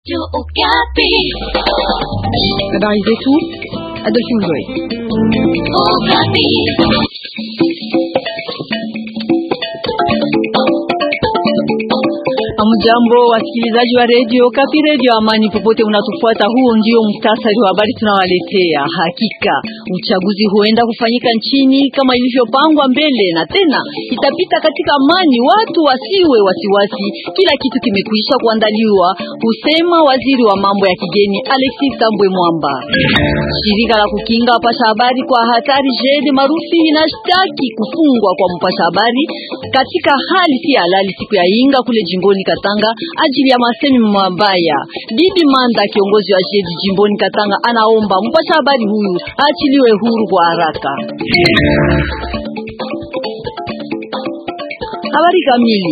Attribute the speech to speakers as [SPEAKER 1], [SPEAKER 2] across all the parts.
[SPEAKER 1] Habari zetu Adolphe Ngoy. Amjambo, wasikilizaji wa redio Kapi, redio Amani, popote unatufuata. Huo ndio mtasari wa habari tunawaletea. Hakika uchaguzi huenda kufanyika nchini kama ilivyopangwa mbele, na tena itapita katika amani, watu wasiwe wasiwasi, kila kitu kimekwisha kuandaliwa, husema waziri wa mambo ya kigeni Alexis Tambwe Mwamba. Shirika la kukinga wapasha habari kwa hatari JED maarufu inashtaki kufungwa kwa mpasha habari katika hali si halali siku ya Inga kule jimboni Katanga ajili ya masemi mabaya. Bibi Manda, kiongozi wa JED jimboni Katanga, anaomba mpasha habari huyu aachiliwe huru kwa haraka. Habari kamili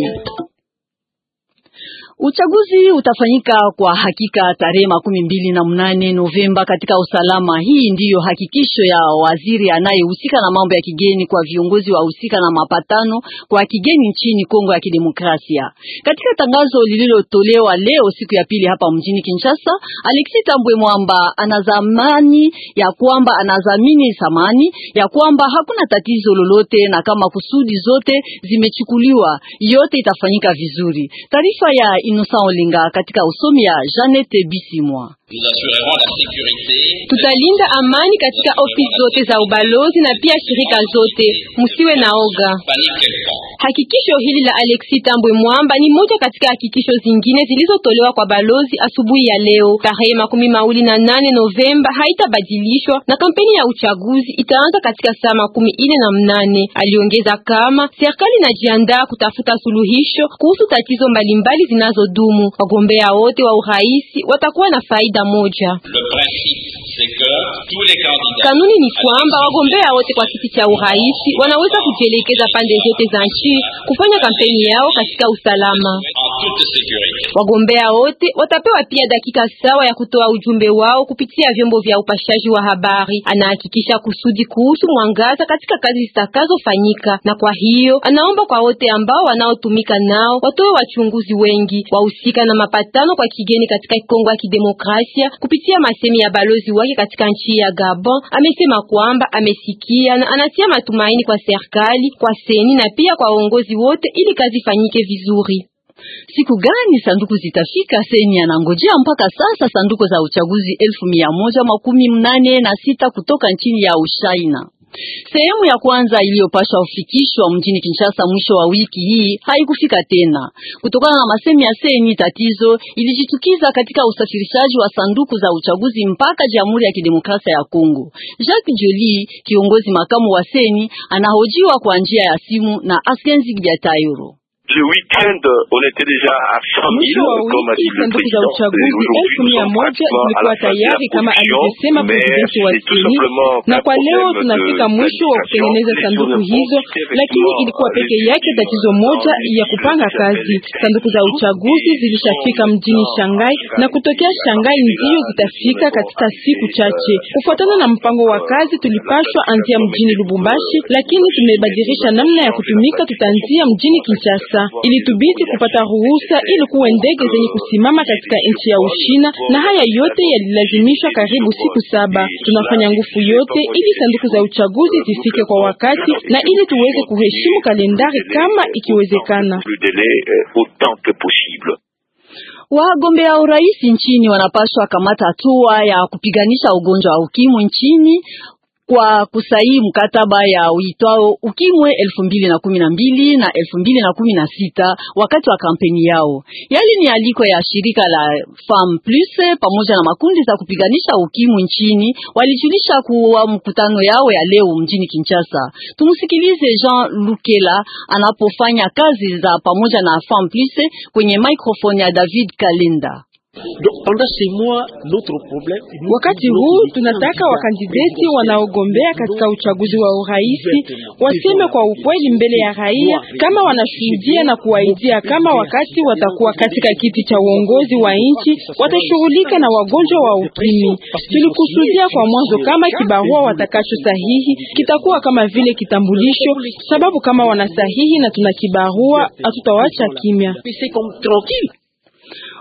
[SPEAKER 1] Uchaguzi utafanyika kwa hakika tarehe makumi mbili na mnane Novemba katika usalama. Hii ndiyo hakikisho ya waziri anayehusika na mambo ya kigeni kwa viongozi wa husika na mapatano kwa kigeni nchini Kongo ya Kidemokrasia. Katika tangazo lililotolewa leo siku ya pili hapa mjini Kinshasa, Alexis Tambwe Mwamba anazamani ya kwamba anazamini samani ya kwamba hakuna tatizo lolote na kama kusudi zote zimechukuliwa, yote itafanyika vizuri. Taarifa ya Innocent Olinga katika usomi ya Janete Bisimwa.
[SPEAKER 2] Tutalinda amani katika ofisi zote za ubalozi na pia shirika zote, msiwe na oga. Hakikisho hili la Alexis Tambwe Mwamba ni moja katika hakikisho zingine zilizotolewa kwa balozi asubuhi ya leo. Tarehe makumi mawili na nane Novemba haitabadilishwa na kampeni ya uchaguzi itaanza katika saa makumi ine na mnane. Aliongeza kama serikali inajiandaa kutafuta suluhisho kuhusu tatizo mbalimbali zinazodumu. Wagombea wote wa urais watakuwa na faida moja. Kanuni ni kwamba wagombea wote kwa kiti cha urais wanaweza kujielekeza pande zote za nchi kufanya kampeni yao katika usalama. Wagombea wote watapewa pia dakika sawa ya kutoa ujumbe wao kupitia vyombo vya upashaji wa habari. Anahakikisha kusudi kuhusu mwangaza katika kazi zitakazofanyika, na kwa hiyo anaomba kwa wote ambao wanaotumika nao watoe wachunguzi wengi wahusika na mapatano kwa kigeni katika Kongo ya Kidemokrasia. Kupitia masemi ya balozi wake katika nchi ya Gabon, amesema kwamba amesikia na anatia matumaini kwa serikali, kwa seni na pia kwa uongozi wote ili kazi fanyike vizuri.
[SPEAKER 1] Siku gani sanduku zitafika? Seni anangojea mpaka sasa sanduku za uchaguzi elfu mia moja makumi mnane na sita kutoka nchini ya Ushaina. Sehemu ya kwanza iliyopashwa ufikishwa mjini Kinshasa mwisho wa wiki hii haikufika tena kutokana na masemi ya seni. Tatizo ilijitukiza katika usafirishaji wa sanduku za uchaguzi mpaka Jamhuri ya Kidemokrasia ya Kongo. Jacques Joly, kiongozi makamu wa seni, anahojiwa kwa njia ya simu na Askenzi Biatayoro.
[SPEAKER 3] Mwisho wa wiki sanduku za uchaguzi elfu mia moja zilikuwa tayari kama alivyosema presidenti wa seni, na kwa leo tunafika mwisho wa kutengeneza sanduku hizo, lakini ilikuwa peke yake tatizo moja ya kupanga kazi. Sanduku za uchaguzi zilishafika mjini Shanghai na kutokea Shanghai ndio zitafika katika siku chache. Kufuatana na mpango wa kazi, tulipashwa anzia mjini Lubumbashi, lakini tumebadilisha namna ya kutumika, tutaanzia mjini Kinshasa. Ilitubidi kupata ruhusa ili kuwe ndege zenye kusimama katika nchi ya Ushina, na haya yote yalilazimishwa karibu siku saba. Tunafanya nguvu yote ili sanduku za uchaguzi zifike kwa wakati na ili tuweze kuheshimu kalendari kama ikiwezekana.
[SPEAKER 1] Wagombea urais nchini wanapaswa kamata hatua ya kupiganisha ugonjwa wa ukimwi nchini kwa kusaini mkataba ya uitwao ukimwe elfu mbili na kumi na mbili na elfu mbili na kumi na sita wakati wa kampeni yao. Yali ni aliko ya shirika la Femme Plus pamoja na makundi za kupiganisha ukimwi nchini walijulisha kuwa mkutano yao ya leo mjini Kinshasa. Tumusikilize Jean Lukela anapofanya kazi za pamoja na Femme Plus kwenye microphone ya David Kalenda.
[SPEAKER 3] Wakati huu tunataka wakandideti wanaogombea katika uchaguzi wa urais waseme kwa ukweli mbele ya raia kama wanashuhudia na kuwaidia kama wakati watakuwa katika kiti cha uongozi wa nchi watashughulika na wagonjwa wa ukimwi. Tulikusudia kwa mwanzo kama kibarua watakacho sahihi kitakuwa kama vile kitambulisho, sababu kama wanasahihi na tuna kibarua hatutawacha kimya.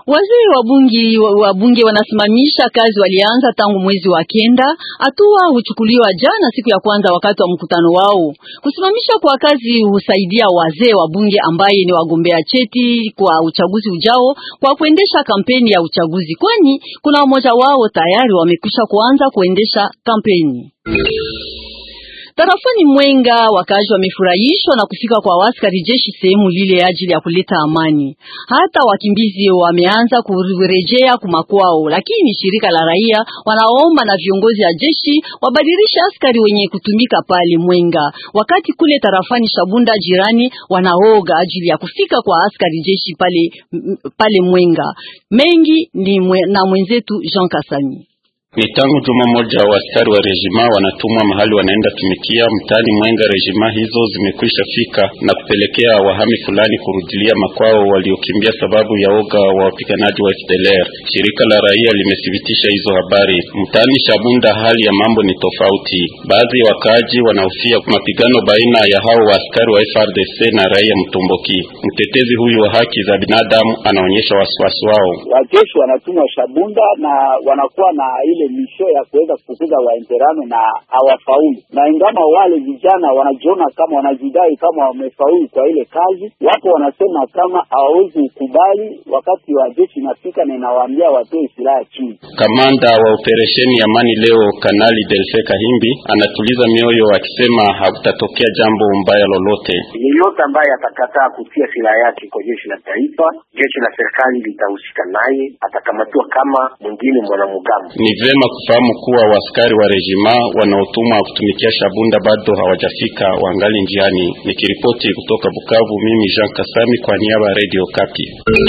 [SPEAKER 1] Waziri wa bunge wa bunge wanasimamisha kazi walianza tangu mwezi wa kenda. Hatua huchukuliwa jana siku ya kwanza wakati wa mkutano wao. Kusimamisha kwa kazi husaidia wazee wa bunge ambaye ni wagombea cheti kwa uchaguzi ujao kwa kuendesha kampeni ya uchaguzi, kwani kuna mmoja wao tayari wamekwisha kuanza kuendesha kampeni. Tarafani Mwenga wakazi wamefurahishwa na kufika kwa askari jeshi sehemu lile ajili ya kuleta amani. Hata wakimbizi wameanza kurejea kumakwao, lakini shirika la raia wanaomba na viongozi ya jeshi wabadilishe askari wenye kutumika pale Mwenga, wakati kule tarafani Shabunda jirani wanaoga ajili ya kufika kwa askari jeshi pale, pale Mwenga. Mengi ni mwe, na mwenzetu Jean Kasami.
[SPEAKER 4] Ni tangu juma moja wa askari wa rejima wanatumwa mahali wanaenda tumikia mtaani Mwenga. Rejima hizo zimekwisha fika na kupelekea wahami fulani kurudilia makwao waliokimbia sababu ya oga wa wapiganaji wa FDLR. Shirika la raia limethibitisha hizo habari. Mtaani Shabunda hali ya mambo ni tofauti. Baadhi ya wakaaji wanahofia mapigano baina ya hao wa askari wa FRDC na raia mtomboki. Mtetezi huyu wa haki za binadamu anaonyesha wasiwasi wao.
[SPEAKER 5] Wajeshi wanatumwa Shabunda na wanakuwa na ile misho ya kuweza kufukuza wainterano na hawafaulu, na ingama wale vijana wanajiona kama wanajidai kama wamefaulu kwa ile kazi, wapo wanasema kama hawawezi kukubali wakati wa jeshi inafika na inawaambia watoe silaha chini.
[SPEAKER 4] Kamanda wa operesheni Amani leo Kanali Delfe Kahimbi anatuliza mioyo akisema hakutatokea jambo mbaya lolote.
[SPEAKER 6] Yeyote ambaye atakataa kutia silaha yake kwa jeshi la taifa, jeshi la serikali litahusika naye, atakamatiwa kama mwingine mwanamgambo.
[SPEAKER 4] Ni vema kufahamu kuwa waskari wa rejima wanaotumwa kutumikia Shabunda bado hawajafika, wangali njiani. Nikiripoti kutoka Bukavu, mimi Jean Kasami kwa niaba ya Radio Kapi.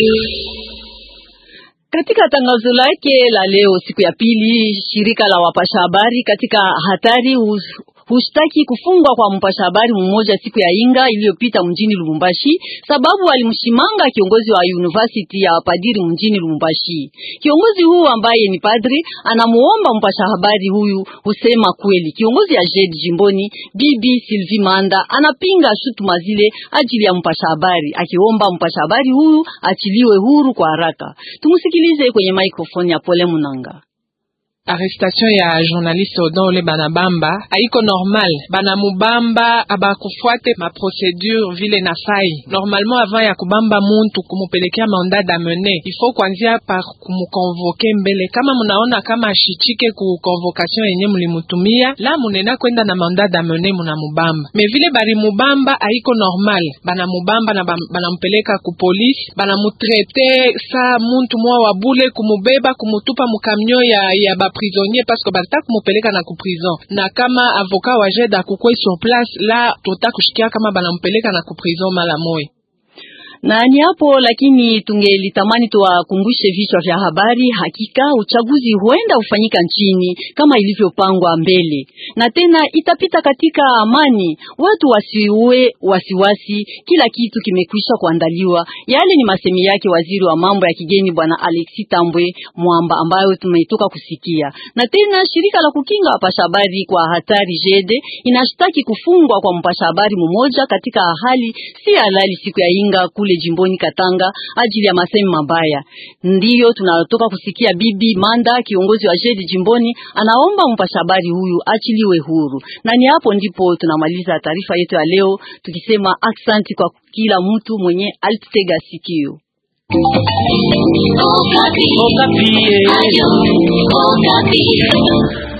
[SPEAKER 1] Katika tangazo lake la leo siku ya pili, shirika la wapasha habari katika hatari hushtaki kufungwa kwa mpasha habari mmoja siku ya inga iliyopita mjini Lubumbashi, sababu alimshimanga kiongozi wa university ya padiri mjini Lubumbashi. Kiongozi huu ambaye ni padri anamuomba mpasha habari huyu husema kweli. Kiongozi ya JED jimboni Bibi Sylvie Manda anapinga shutuma zile ajili ya mpasha habari, akiomba mpasha habari huyu achiliwe huru kwa haraka. Tumusikilize kwenye microphone ya Pole Munanga.
[SPEAKER 3] Arrestation ya journaliste Odon banabamba haiko normal, banamubamba abakufuate ma procedure vile na fai. Normalement avant ya kubamba muntu kumupelekea mandat d'amener, il faut kuanzia par kumukonvoke mbele. Kama munaona kama ashichike ku convocation yenye mulimutumia, la munena kwenda na mandat d'amener munamubamba. Me vile bari mubamba haiko normal, banamubamba na banamupeleka ku police, banamutrete sa muntu mwa wabule, kumubeba kumutupa mukamnyo ya, ya ba prisonnier parce que balitaka kumupeleka na ku prison, na kama avocat wa JED akukwe sur place la tota kushikia kama banampeleka na ku prison mala moya
[SPEAKER 1] na ni hapo lakini, tungelitamani tuwakumbushe vichwa vya habari. Hakika uchaguzi huenda ufanyika nchini kama ilivyopangwa mbele, na tena itapita katika amani, watu wasiue wasiwasi, kila kitu kimekwisha kuandaliwa. Yale ni masemi yake waziri wa mambo ya kigeni bwana Alexi Tambwe Mwamba, ambayo tumetoka kusikia. Na tena shirika la kukinga wapasha habari kwa hatari JEDE inashtaki kufungwa kwa mpasha habari mmoja katika hali si halali siku ya inga kule jimboni Katanga ajili ya masemi mabaya. Ndiyo tunatoka kusikia bibi Manda, kiongozi wa JED jimboni, anaomba mpasha habari huyu achiliwe huru. Na ni hapo ndipo tunamaliza taarifa yetu ya leo, tukisema aksanti kwa kila mtu mwenye alitega sikio.
[SPEAKER 7] Okapi. Okapi.